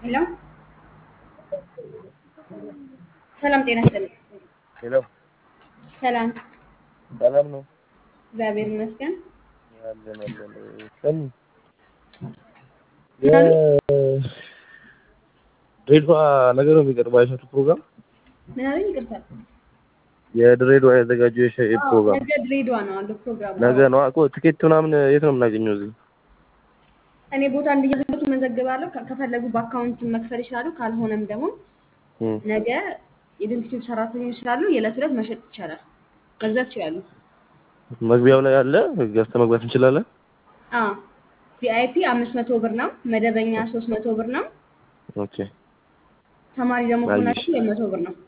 ሄሎ ሰላም ጤና ይስጥልኝ። ሄሎ ሰላም ሰላም ነው። እግዚአብሔር ይመስገን። አለን አለን። ሰሚ የድሬዳዋ ነገር ነው የሚቀርበው አይሻቱ ፕሮግራም ምን አለኝ? ይቅርታ። የድሬዳዋ ያዘጋጀው የሸ- አዎ፣ ፕሮግራም ነገ ድሬዳዋ ነው አንዱ ፕሮግራም። ነገ ነው እኮ ትኬት ምናምን የት ነው የምናገኘው? እዚህ እኔ ቦታ እንዲያዘጋጁ መዘግባለሁ። ከ- ከፈለጉ በአካውንት መክፈል ይችላሉ። ካልሆነም ደግሞ እም፣ ነገ የድርጅቱ ሰራተኞች ስላሉ የዕለት ዕለት መሸጥ ይቻላል፣ መግዛት ይችላሉ። መግቢያው ላይ አለ ገዝተህ መግባት እንችላለን። ቪአይፒ አምስት መቶ ብር ነው። መደበኛ ሶስት መቶ ብር ነው። ኦኬ ተማሪ ደግሞ አየሽ። ከሆናችሁ ሁለት መቶ ብር ነው።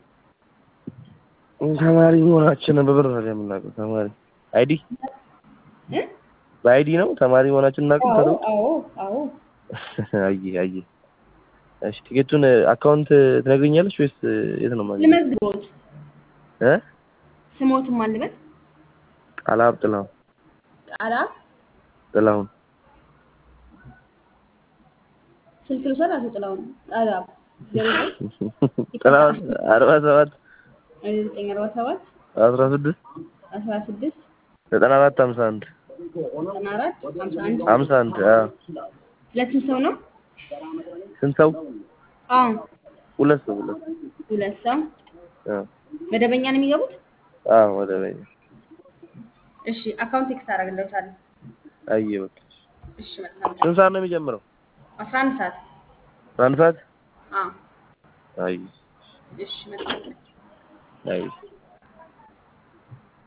ተማሪ መሆናችንን በብር ነው የምናውቀው። ተማሪ አይዲ እ? በአይዲ ነው ተማሪ መሆናችንን እናውቀው። አዎ ተሩ አዎ አዎ። አየ አየ። እሺ ቲኬቱን አካውንት ትነግሪኛለሽ ወይስ የት ነው ማለት ልመዝግቦት እ ስሞትም አልበት ቃላብ ጥላሁን ቃላ ጥላሁን ስልክ ልውሰድ። አቶ ጥላሁን ቃላ ዜሮ ጥላሁን አርባ ሰባት ዘጠኝ አርባ ሰባት አስራ ስድስት አስራ ስድስት ዘጠና አራት ሀምሳ አንድ ዘጠና አራት ሀምሳ አንድ ሀምሳ አንድ አዎ። ሁለትም ሰው ነው። ስንት ሰው? አዎ ሁለት ሰው ሁለት ሁለት ሰው አዎ መደበኛ ነው የሚገቡት። አዎ ወደ በይ እሺ አካውንት ቴክስት አደርግልዎታለሁ። አየ በቃ እሺ መልካም ስንት ሰዓት ነው የሚጀምረው? አስራ አንድ ሰዓት አንድ ሰዓት አዎ አይ እሺ መልካም አይ